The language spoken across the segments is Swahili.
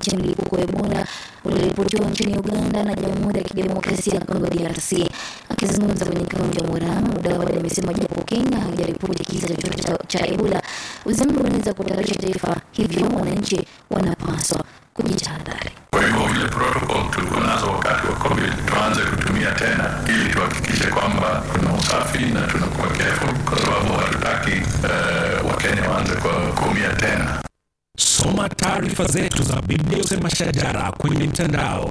kufuatia mlipuko wa Ebola ulioripotiwa nchini Uganda na Jamhuri ya Kidemokrasia ya Kongo DRC. Akizungumza kwenye kaunti ya Murang'a, Mudavadi amesema japo Kenya haijaripoti kisa chochote cha, cha Ebola, uzembe unaweza kutayarisha taifa, hivyo wananchi wanapaswa kujitahadhari. Kwa hivyo vile protocol tulikuwa nazo wakati wa COVID tuanze kutumia tena, ili tuhakikishe kwamba tuna usafi na tunakuwa careful, kwa sababu hatutaki uh, Wakenya waanze kuumia tena. Soma taarifa zetu za Biblia Usema Shajara kwenye mtandao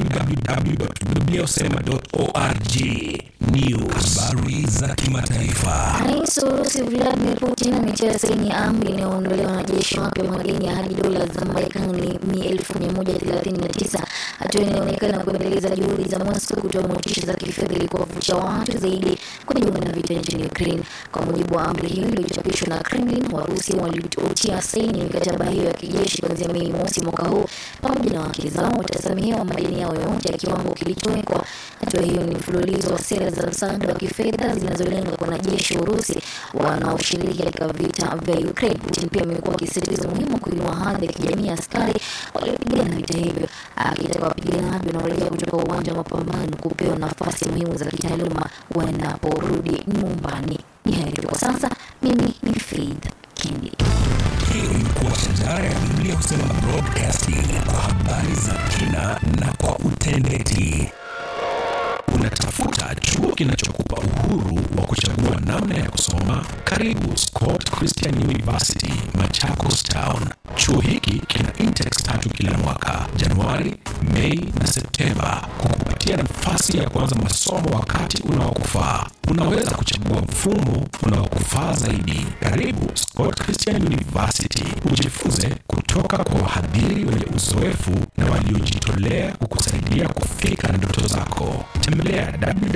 www.bibliausema.org. News, habari za kimataifa. Rais wa Urusi Vladimir Putin ametia saini amri inayoondolewa wanajeshi wapya madeni ya hadi dola za Marekani ni elfu mia moja thelathini na tisa, hatua inaonekana kuendeleza juhudi za Moscow kutoa motisha za kifedha ili kuwavutia watu zaidi kujiunga na vita nchini Ukraine. Kwa mujibu wa amri hiyo iliyochapishwa na Kremlin, Warusi waliotia saini mikataba hiyo ya kijeshi kuanzia Mei mosi mwaka huu pamoja na wake zao watasamehewa madeni yao yote ya kiwango kilichowekwa. Hatua hiyo ni mfululizo wa sera za msaada wa kifedha zinazolenga kwa wanajeshi wa Urusi wanaoshiriki katika vita vya Ukraine. Putin pia amekuwa akisisitiza umuhimu wa kuinua hadhi ya kijamii ya askari waliopigana vita hivyo, akitaka wapiganaji wanaorejea kutoka uwanja wa mapambano kupewa nafasi muhimu za kitaaluma wanaporudi nyumbani. Ni hayo tu kwa sasa. Mimi ni Faith Kendi. Hiyo ilikuwa Shajara ya Biblia Husema Broadcasting kwa habari za kina na kwa utendeti. Unatafuta chuo kinachokupa uhuru wa kuchagua namna ya kusoma? Karibu Scott Christian University, Machakos Town. Chuo hiki kina intakes tatu kila mwaka, Januari, Mei na Septemba, kukupatia nafasi ya kuanza masomo wakati unaokufaa. Unaweza kuchagua mfumo unaokufaa zaidi. Karibu Scott Christian University, ujifunze kutoka kwa wahadhiri wenye uzoefu na waliojitolea kukusaidia kufika ndoto zako. Tembelea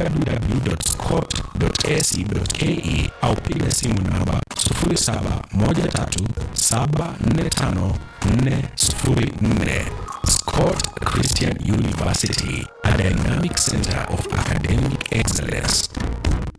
www.scott.ac.ke au piga simu namba 0713745404. Scott Christian University, a dynamic center of academic excellence.